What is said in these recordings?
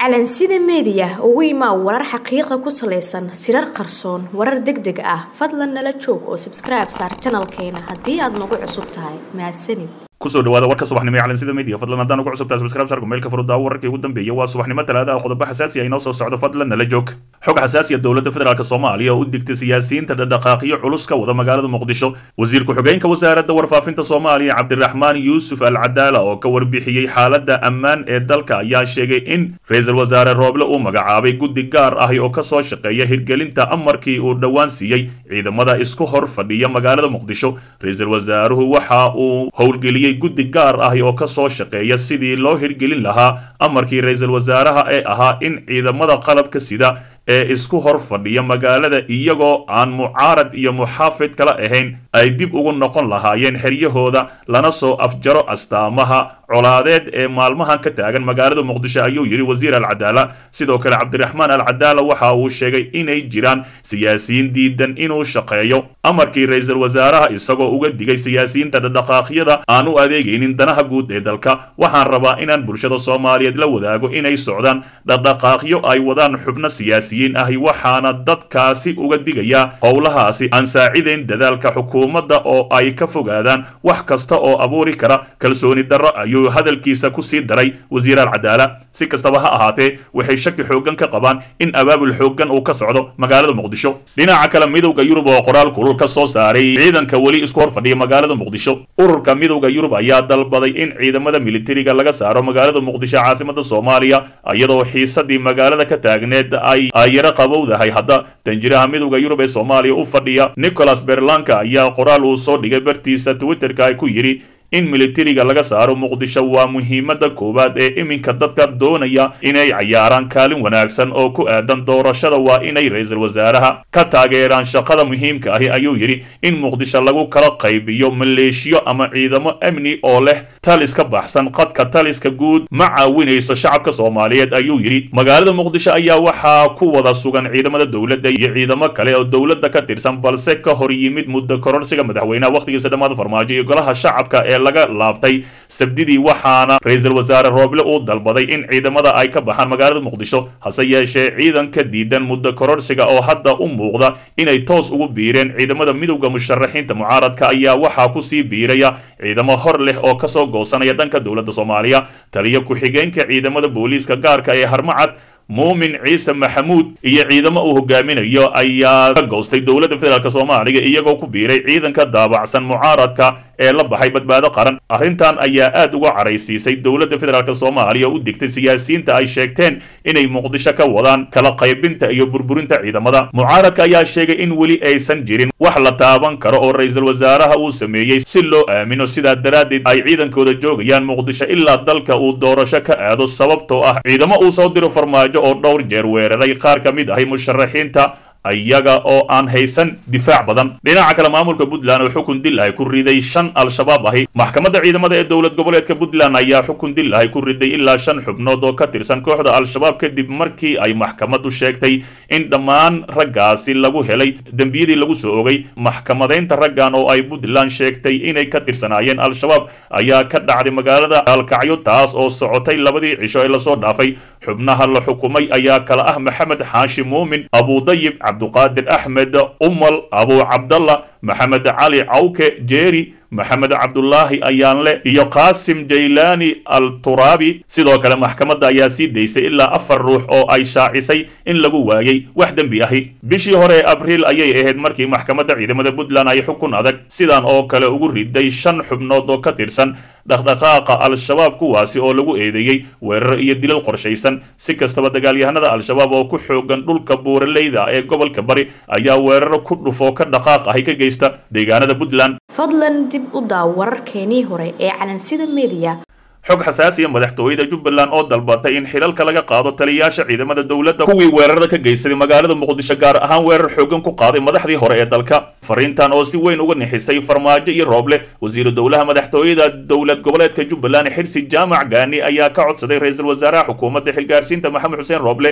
calansida meediya ugu imaa warar xaqiiqa ku salaysan sirar qarsoon warar deg deg ah fadlan nala joog oo sabskribe saar janalkeena haddii aad nagu cusub tahay mahadsanid kusoo dhawaada warka subaxnimo ee calansida media fadlan haddaan ugu cusubtahay subscribe sarku meelka furudaawo wararkii ugu dambeeyay waa subaxnimo talaadaha qodobo xasaasi ah inoo soo socdo fadlan nala joog xog xasaasiya dowladda federaalk soomaaliya oo u digtay siyaasiyiinta dhadhaqaaqyo culus ka wada magaalada muqdisho wasiir ku-xigeenka wasaaradda warfaafinta soomaaliya cabdiraxmaan yuusuf al cadaala oo ka warbixiyey xaaladda ammaan ee dalka ayaa sheegay in ra-iisul wasaare rooble uu magacaabay guddi gaar ahi oo kasoo shaqeeya hirgelinta amarkii uu dhowaan siiyey ciidamada isku hor fadhiya magaalada muqdisho ra-iisul wasaaruhu waxa uu howlgeliyey guddi gaar ahi oo kasoo shaqeeya sidii loo hirgelin lahaa amarkii ra-iisul wasaaraha ee ahaa in ciidamada qalabka sida ee isku hor fadhiya magaalada iyagoo aan mucaarad iyo muxaafid kala ahayn ay dib ugu noqon lahaayeen xeryahooda lana soo afjaro astaamaha colaadeed ee maalmahan ka taagan magaalada muqdisho ayuu yidhi wasiir alcadaala sidoo kale cabdiraxmaan alcadaala waxa uu sheegay inay jiraan siyaasiyiin diidan inuu shaqeeyo amarkii ra-iisul wasaaraha isagoo uga digay siyaasiyiinta dhadhaqaaqyada aan u adeegaynin danaha guud ee dalka waxaan rabaa inaan bulshada soomaaliyeed la wadaago inay socdaan dhadhaqaaqyo ay wadaan xubno siyaasi ahi waxaana dadkaasi uga digayaa howlahaasi aan saacidayn dadaalka xukuumadda oo ay ka fogaadaan wax kasta oo abuuri kara kalsooni darro ayuu hadalkiisa kusii daray wasiir alcadaala si kastaba ha ahaatee waxay shaki xooggan ka qabaan in abaabul xooggan uu ka socdo magaalada muqdisho dhinaca kale midowda yurub oo qoraal kulul ka soo saaray ciidanka weli isku hor fadhiya magaalada muqdisho ururka midowda yurub ayaa dalbaday in ciidamada militariga laga saaro magaalada muqdisho caasimada soomaaliya iyadoo xiisadii magaalada ka taagneed ay yaro qabowdahay hadda danjiraha midowda yurub ee soomaaliya u fadhiya nicholas berlanka ayaa qoraal uu soo dhigay bartiisa twitterka ay ku yidhi in militariga laga saaro muqdisho waa muhiimada koowaad ee iminka dadka doonaya inay cayaaraan kaalin wanaagsan oo ku aadan doorashada waa inay ra-iisul wasaaraha ka taageeraan shaqada muhiimka ahi ayuu yidhi in muqdisho lagu kala qaybiyo maleeshiyo ama ciidamo amni oo leh talis ka baxsan qadka taliska guud ma caawinayso shacabka soomaaliyeed ayuu yidhi magaalada muqdisho ayaa waxaa ku wada sugan ciidamada dowladda iyo ciidamo kale oo dowladda ka tirsan balse ka hor yimid muddo kororsiga madaxweynaha wakhtigiisa dhammaada farmaajo iyo golaha shacabka ee laga laabtay sabdidii waxaana ra-iisul wasaare rooble uu dalbaday in ciidamada ay ka baxaan magaalada muqdisho hase yeeshee ciidanka diidan muddo kororsiga oo hadda u muuqda inay toos ugu biireen ciidamada midowda musharaxiinta mucaaradka ayaa waxaa kusii biiraya ciidamo hor leh oo kasoo goosanaya dhanka dowladda soomaaliya taliyo ku-xigeenka ciidamada booliiska gaarka ee harmacad muumin ciise maxamuud iyo ciidamo uu hogaaminayo ayaa ka goostay dowladda federaalk soomaaliya iyagoo ku biiray ciidanka daabacsan mucaaradka ee la baxay badbaado qaran arrintan ayaa aad uga caraysiisay dowladda federaalk soomaaliya u digtay siyaasiyiinta ay sheegteen inay muqdisho ka wadaan kala qaybinta iyo burburinta ciidamada mucaaradka ayaa sheegay in weli aysan jirin wax la taaban karo oo ra-iisul wasaaraha uu sameeyey si loo aamino sidaa daraaddeed ay ciidankooda joogayaan muqdisho ilaa dalka uu doorasho ka aado sababtoo ah ciidamo uu soo diro farmaajo oo dhowr jeer weeraray qaar ka mid ahay musharaxiinta iyaga oo aan haysan difaac badan dhinaca kale maamulka puntland oo xukun dil ahy ku riday shan al-shabaab ahi maxkamadda ciidamada ee dowlad goboleedka puntland ayaa xukun dil ahy ku riday ilaa shan xubnood oo ka tirsan kooxda al-shabaab kadib markii ay maxkamaddu sheegtay in dhammaan raggaasi lagu helay dembiyadii lagu soo ogay maxkamadaynta raggan oo ay puntland sheegtay inay ka tirsanaayeen al-shabaab ayaa ka dhacday magaalada alkacyo taas oo socotay labadii cisho ee lasoo dhaafay xubnaha la xukumay ayaa kala ah maxamed xaashi muumin abudayib cabduqaadir axmed umal abu cabdalla maxamed cali cawke jeeri maxamed cabdulaahi ayaanle iyo qaasim jaylaani al turaabi sidoo kale maxkamadda ayaa sii daysay ilaa afar ruux oo ay shaacisay in lagu waayey wax dembi ahi bishii hore ee abriil ayay ahayd markii maxkamadda ciidamada puntland ay xukun adag sidan oo kale ugu riday shan xubnood oo ka tirsan dhaqdhaqaaqa al-shabaab kuwaasi oo lagu eedeeyey weerar iyo dilal qorshaysan si kastaba dagaalyahanada al-shabaab oo ku xoogan dhulka buuraleyda ee gobolka bari ayaa weeraro ku dhufoo ka dhaqaaq ahi ka geysta deegaanada puntland fadlan dib u daaw wararkeenii hore ee calansida media xog xasaasiya madaxtooyada jubbaland oo dalbatay in xilalka laga qaado taliyayaasha ciidamada dowladda kuwii weerarada ka geysaday magaalada muqdisho gaar ahaan weerar xoogan ku qaaday madaxdii hore ee dalka fariintan oo si weyn uga nixisay farmaajo iyo rooble wasiiru dowlaha madaxtooyada dowlad goboleedka jubbaland xirsi jaamac gaani ayaa ka codsaday ra-iisul wasaaraha xukuumadda xilgaarsiinta maxamed xuseen rooble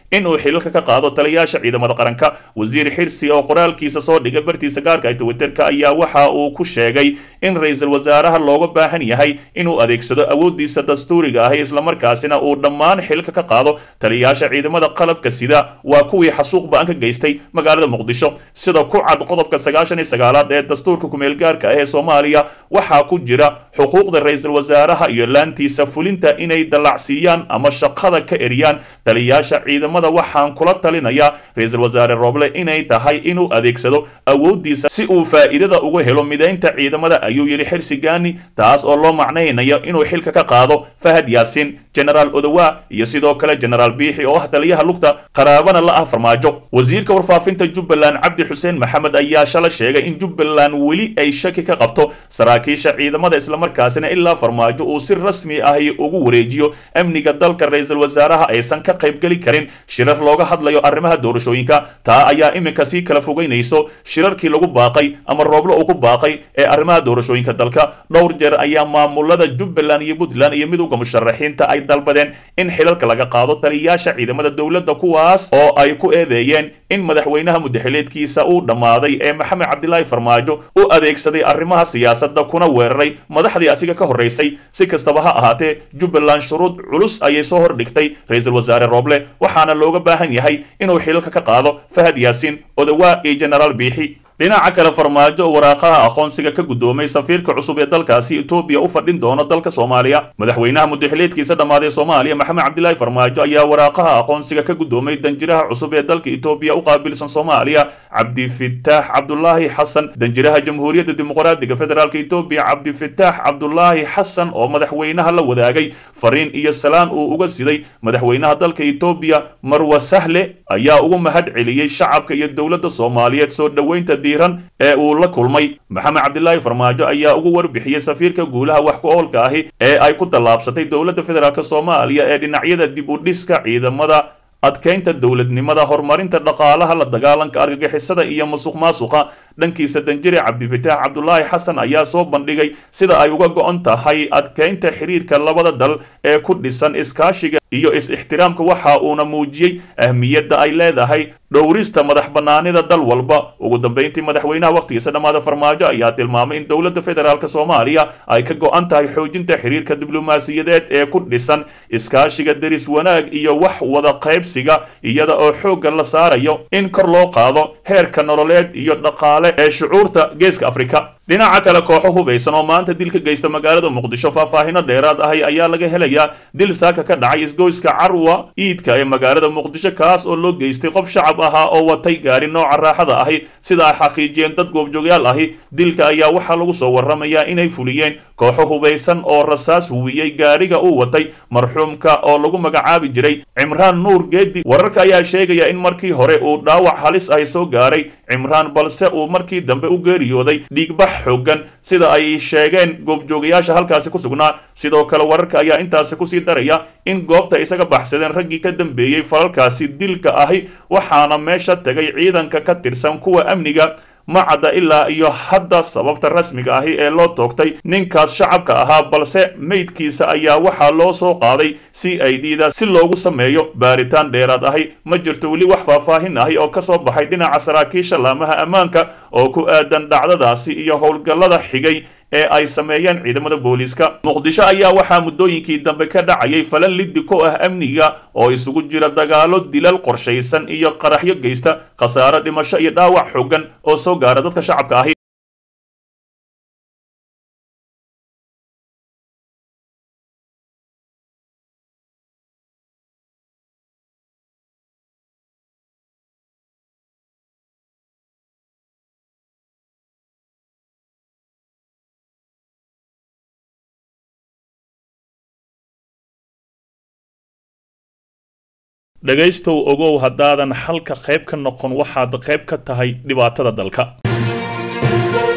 inuu xilalka ka qaado taliyaasha ciidamada qaranka wasiir xirsi oo qoraalkiisa soo dhigay bartiisa gaarka ee twitterka ayaa waxa uu ku sheegay in ra-iisul wasaaraha looga baahan yahay inuu adeegsado awoodiisa dastuuriga ahi islamarkaasina uu dhammaan xilka ka qaado taliyaasha ciidamada qalabka sida waa kuwii xasuuq ba-an ka geystay magaalada muqdisho sida ku cad qodobka sagaashan iyo sagaalaad ee dastuurka kumeel gaarka ah ee soomaaliya waxaa ku jira xuquuqda ra-iisul wasaaraha iyo laantiisa fulinta inay dallacsiiyaan ama shaqada ka eriyaan taliyaasha ciidamada waxaan kula talinayaa ra-iisul wasaare rooble inay tahay inuu adeegsado awoodiisa si uu faa'iidada uga helo midaynta ciidamada ayuu yidhi xirsi gaani taas oo loo macnaynayo inuu xilka ka qaado fahad yaasiin genaraal odowa iyo sidoo kale genaraal biixi oo ah taliyaha lugta qaraabana la ah farmaajo wasiirka warfaafinta jubbaland cabdi xuseen maxamed ayaa shala sheegay in jubbaland weli ay shaki ka qabto saraakiisha ciidamada islamarkaasina ilaa farmaajo uu si rasmi ahi ugu wareejiyo amniga dalka ra-iisul wasaaraha aysan ka qaybgeli karin shirar looga hadlayo arrimaha doorashooyinka taa ayaa iminka sii kala fogeynayso shirarkii lagu baaqay ama rooblo uu ku baaqay ee arrimaha doorashooyinka dalka dhowr jeer ayaa maamulada jubbaland iyo puntland iyo midowda musharaxiinta ay dalbadeen in xilalka laga qaado taliyaasha ciidamada dowladda kuwaas oo ay ku eedeeyeen in madaxweynaha mudaxileedkiisa uu dhammaaday ee maxamed cabdilaahi farmaajo u adeegsaday arrimaha siyaasadda kuna weeraray madaxdii asiga ka horraysay si kastaba ha ahaatee jubbaland shuruud culus ayay soo hordhigtay ra-iisul wasaare rooble waxaana looga baahan yahay inuu xilalka ka qaado fahad yaasiin odawaa iyo genaraal biixi dhinaca kale farmaajo oo waraaqaha aqoonsiga ka guddoomay safiirka cusub ee dalkaasi etoobiya u fadhin doono dalka soomaaliya madaxweynaha mudaxileedkiisa dhammaaday soomaaliya maxamed cabdilaahi farmaajo ayaa waraaqaha aqoonsiga ka guddoomay danjiraha cusub ee dalka etoobiya u qaabilsan soomaaliya cabdifitaax cabdulaahi xasan danjiraha jamhuuriyadda dimuqraadiga federaalk etoobiya cabdifitaax cabdulaahi xasan oo madaxweynaha la wadaagay fariin iyo salaan uu uga siday madaxweynaha dalka etoobiya marwa sahle ayaa ugu mahad celiyey shacabka iyo dowladda soomaaliyeed soo dhoweynta ee uu la kulmay maxamed cabdilaahi farmaajo ayaa ugu warbixiyey safiirka guulaha wax ku oolka ahi ee ay ku tallaabsatay dowladda federaalk soomaaliya ee dhinacyada dib u dhiska ciidamada adkeynta dowladnimada horumarinta dhaqaalaha la dagaalanka argagixisada iyo musuq maasuqa dhankiisa danjire cabdifitaax cabdulaahi xasan ayaa soo bandhigay sida ay uga go-on tahay adkeynta xiriirka labada dal ee ku dhisan iskaashiga iyo is-ixtiraamka waxa uuna muujiyey ahmiyadda ay leedahay dhowrista madax bannaanida dal walba ugu dambeyntii madaxweynaha wakhtigiisa dhammaada farmaajo ayaa tilmaamay in dowladda federaalk soomaaliya ay ka go-an tahay xoojinta xiriirka diblomaasiyadeed ee ku dhisan iskaashiga deris wanaag iyo wax wada qaybsiga iyada oo xoogga la saarayo in kor loo qaado heerka nololeed iyo dhaqaale ee shucuurta geeska afrika dhinaca kale kooxo hubaysan oo maanta dil ka geysta magaalada muqdisho faahfaahino dheeraad ahi ayaa laga helayaa dil saaka ka dhacay isgoyska carwa iidka ee magaalada muqdisho kaas oo loo geystay qof shacab ahaa oo watay gaari nooca raaxada ahi sida ay xaqiijiyeen dad goobjoogyaal ahi dilka ayaa waxaa lagu soo warramayaa inay fuliyeen kooxo hubaysan oo rasaas huwiyey gaariga uu watay marxuumka oo lagu magacaabi jiray cimraan nuur geedi wararka ayaa sheegaya in markii hore uu dhaawac halis ahi soo gaaray cimraan balse uu markii dambe u geeriyooday dhiigbax xoogan sida ay sheegeen goobjoogayaasha halkaasi ku sugnaa sidoo kale wararka ayaa intaasi kusii daraya in goobta isaga baxsadeen raggii ka dambeeyey falalkaasi dilka ahi waxaana meesha tegay ciidanka ka tirsan kuwa amniga ma cadda ilaa iyo hadda sababta rasmiga ahi ee loo toogtay ninkaas shacabka ahaa balse meydkiisa ayaa waxaa loo soo qaaday c i d da si loogu sameeyo baaritaan dheeraad ahi ma jirto weli wax faahfaahin ahi oo kasoo baxay dhinaca saraakiisha laamaha ammaanka oo ku aadan dhacdadaasi iyo howlgallada xigay ee ay sameeyeen ciidamada booliiska muqdisho ayaa waxaa muddooyinkii dambe ka dhacayay falan liddi ku ah amniga oo isugu jira dagaalo dilal qorshaysan iyo qaraxyo geysta khasaare dhimasho iyo dhaawac xoogan oo soo gaara dadka shacabka ahi dhegaystow ogow haddaadan xalka qayb ka noqon waxaad qayb ka tahay dhibaatada dalka